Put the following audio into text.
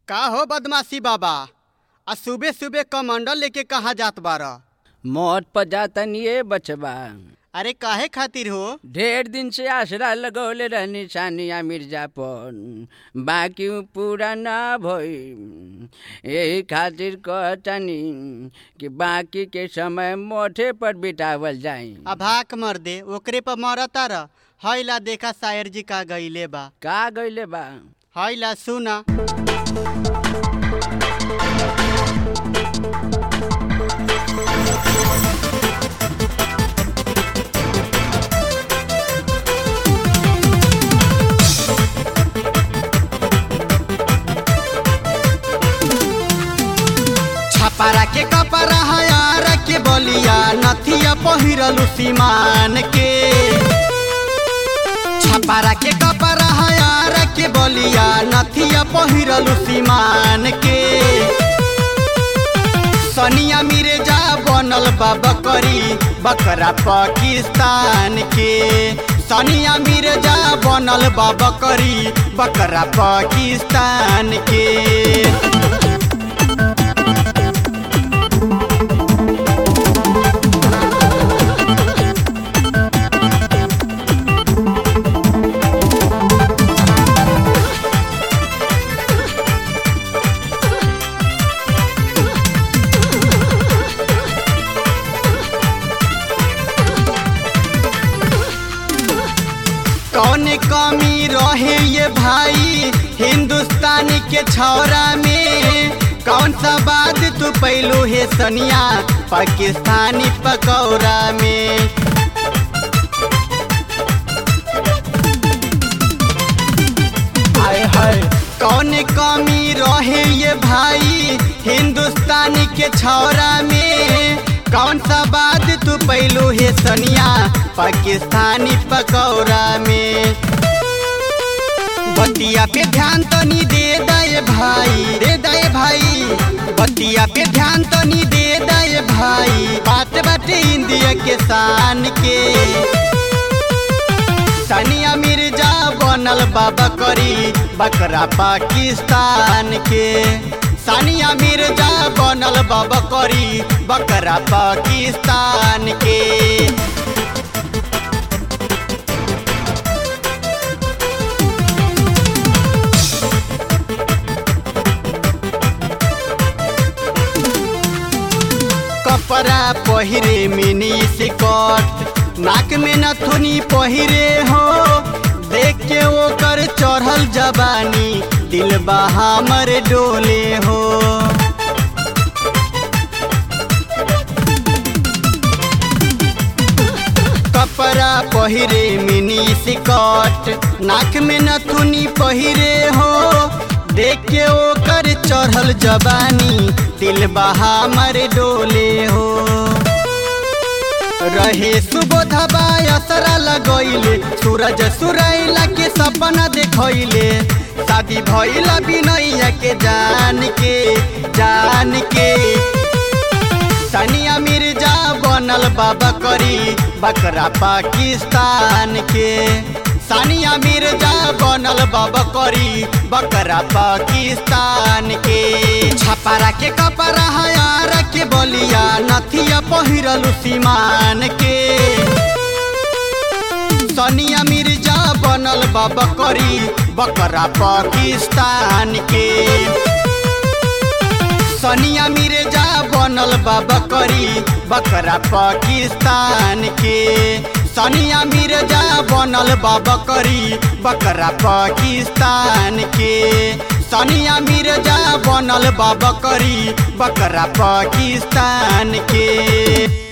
का हो बदमाशी बाबा आ सुबह सुबह कमंडल लेके कहाँ जात बारा मौत पर जातन ये बचबा अरे काहे खातिर हो ढेर दिन से आसरा लगौले रहनी सानिया मिर्जा पर बाकी उ पूरा ना भई यही खातिर कहतनी कि बाकी के समय मोठे पर बितावल जाई आ भाक मर दे ओकरे पर मरता रह हईला देखा शायर जी का गईले बा का गइले बा हईला सुना छपरा के कपड़ा हयार के बलिया नथिया पहिरलु सीमान के छपरा के कपड़ा हयार के बलिया नथिया पहिरलु सीमान के सनिया मिर्जा बनल बा बकरी बकरा पाकिस्तान के सनिया मिर्जा बनल बा बकरी बकरा पाकिस्तान के कौन कमी रहे ये भाई हिंदुस्तान के छौरा में कौन सा बात तू पैलू है सनिया पाकिस्तानी पकौड़ा में हाय हाय कौन कमी रहे ये भाई हिंदुस्तान के छौरा में कौन सा बात तू पैलू है सनिया पाकिस्तानी पकौड़ा में बतिया पे ध्यान तनी दे दे भाई दे दे भाई बतिया पे ध्यान तनी दे दे भाई बात बाटे इंडिया के शान के सानिया मिर्जा बनल बा बकरी बकरा पाकिस्तान के सानिया मिर्जा बनल बा बकरी बकरा पाकिस्तान के कपड़ा पहिरे मिनी सिकट नाक में नथुनी पहिरे हो देख के ओकर चढ़ल जवानी दिल हमर डोले हो कपड़ा पहिरे मिनी सिकट नाक में नथुनी पहिरे हो देख के ओकर चढ़ल जवानी दिल हमर डोले हो रहे सुबोधबा असरा लगैले सूरज सुरैला के सपना देखैले शादी भैला बिनैया के जान के जान के सानिया मिर्जा बनल बा बकरी बकरा पाकिस्तान के सानिया मिर्जा बनल बा बकरी बकरा पाकिस्तान के छपरा के कपड़ा हयार के बलिया नथिया पहिरलु सीमान के सनिया मिर्जा बनल बा बकरी बकरा पाकिस्तान के सनिया मिर्जा बनल बा बकरी बकरा पाकिस्तान के सनिया मिर्जा बनल बा बकरी बकरा पाकिस्तान के सनिया मिर्जा बनल बा बकरी बकरा पाकिस्तान के